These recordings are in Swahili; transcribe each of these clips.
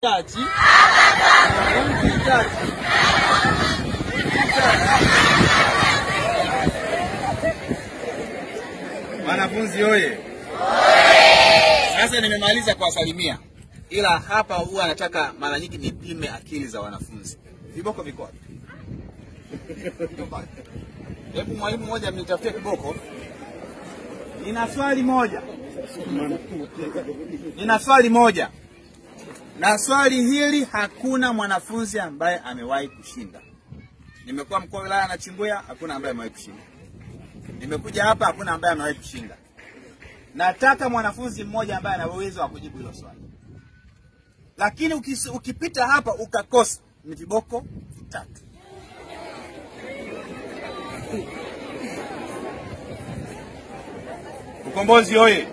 Chachi. Wanti chachi. Wanafunzi oye! Sasa nimemaliza kuwasalimia, ila hapa huwa nataka mara nyingi nipime akili za wanafunzi. Viboko viko wapi? Hebu mwalimu mmoja mnitafutie kiboko. Nina swali moja, nina swali moja, na swali hili hakuna mwanafunzi ambaye amewahi kushinda. Nimekuwa mkuu wa wilaya na Chimbuya, hakuna ambaye amewahi kushinda. Nimekuja hapa, hakuna ambaye amewahi kushinda. Nataka mwanafunzi mmoja ambaye ana uwezo wa kujibu hilo swali, lakini ukis, ukipita hapa ukakosa, ni viboko vitatu. Ukombozi oye!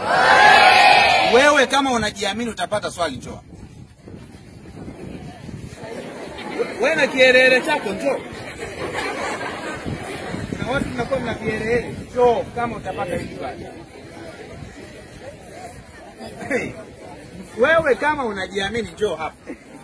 Wewe kama unajiamini utapata swali, njoo. Wewe na kielele chako njoo. Na watu tunakuwa mna kielele, njoo kama utapata hili swali. Hey, wewe kama unajiamini njoo hapa.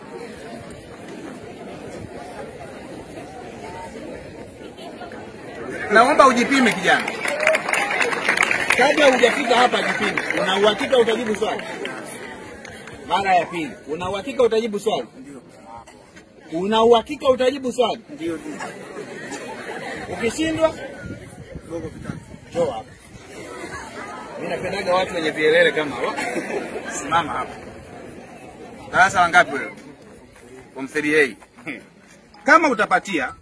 Naomba ujipime kijana. Kabla hujafika hapa jipime. Una uhakika utajibu swali? Mara ya pili. Una uhakika utajibu swali? Una uhakika utajibu swali? Ndio. Ukishindwa njoo hapa. Mimi napendaga watu wenye vielele kama hao. Simama hapa. Darasa la ngapi wewe? Form 3A. Kama utapatia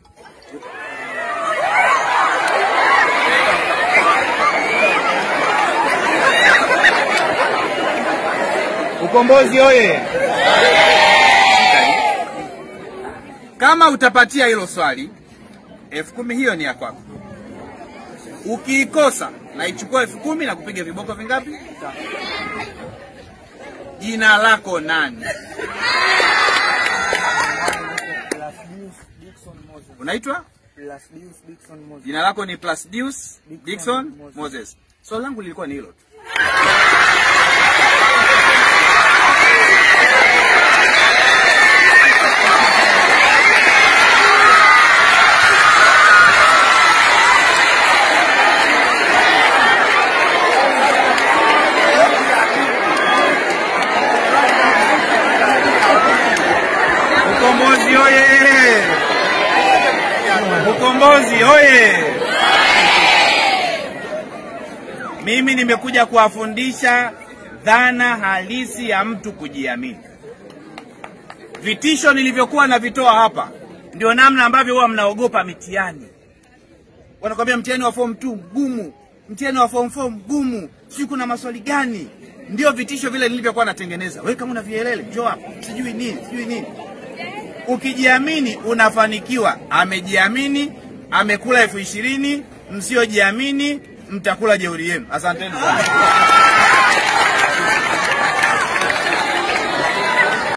Ukombozi oye! Kama utapatia hilo swali, elfu kumi hiyo ni ya kwako. Ukiikosa naichukua elfu kumi na kupiga viboko vingapi? Jina lako nani? Unaitwa? Jina lako ni Plasdius Dickson Moses. Swali langu lilikuwa ni hilo tu. Ukombozi oye! Ukombozi oye! Mimi nimekuja kuwafundisha dhana halisi ya mtu kujiamini. Vitisho nilivyokuwa navitoa hapa ndio namna ambavyo huwa mnaogopa mitihani. Wanakwambia mtihani wa form 2 mgumu, mtihani wa form 4 mgumu, sijui kuna maswali gani. Ndio vitisho vile nilivyokuwa natengeneza. Wewe kama una vielele, njoo hapa, sijui nini, sijui nini. Ukijiamini unafanikiwa. Amejiamini, amekula elfu ishirini. Msiojiamini mtakula jeuri yenu. Asanteni sana.